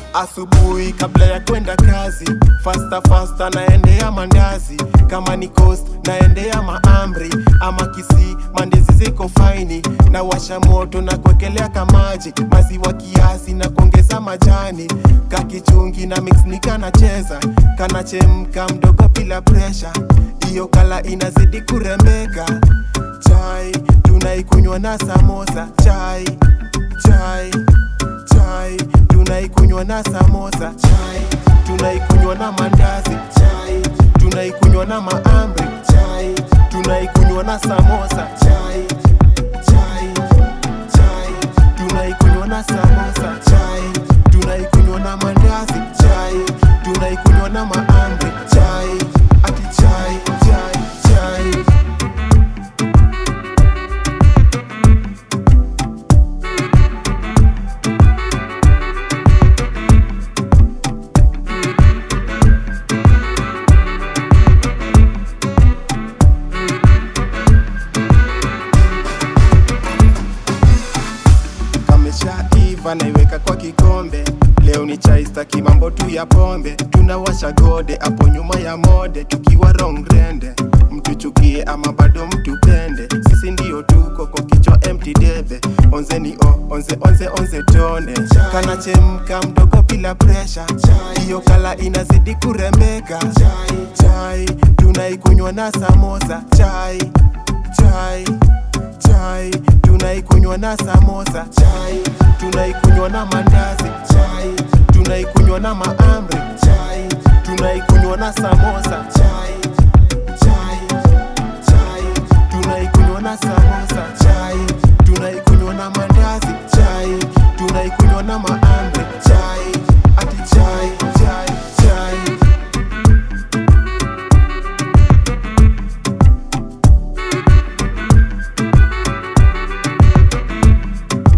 asubuhi kabla ya kwenda kazi fasta fasta naendea mandazi kama ni coast naendea maamri ama kisi mandizi ziko faini na washa moto na kuekelea kamaji maziwa kiasi na kuongeza majani kakichungi na mix nikanacheza kanachemka mdogo bila presha hiyo kala inazidi kurembeka chai tunaikunywa na samosa chai chai chai tunaikunywa na samosa chai tunaikunywa na mandazi chai tunaikunywa na maamri chai tunaikunywa na samosa chai chai chai tunaikunywa na samosa chai tunaikunywa na mandazi chai tunaikunywa na maamri chai ati chai chai chai kameshaiva naiweka kwa kikombe leo ni chai staki mambo tu ya pombe tunawasha gode hapo nyuma ya mode tukiwa rongrende mtuchukie ama bado mtupende sisi ndio tuko kwa kichwa empty debe onzeni o onze onze onze tone kanachemka mdogo bila presha hiyo kala inazidi kurembeka chai tunaikunywa na samosa chai chai chai tunaikunywa na samosa chai tunaikunywa na mandazi chai tunaikunywa na maamri chai tunaikunywa na samosa chai chai chai tunaikunywa na samosa chai tunaikunywa na mandazi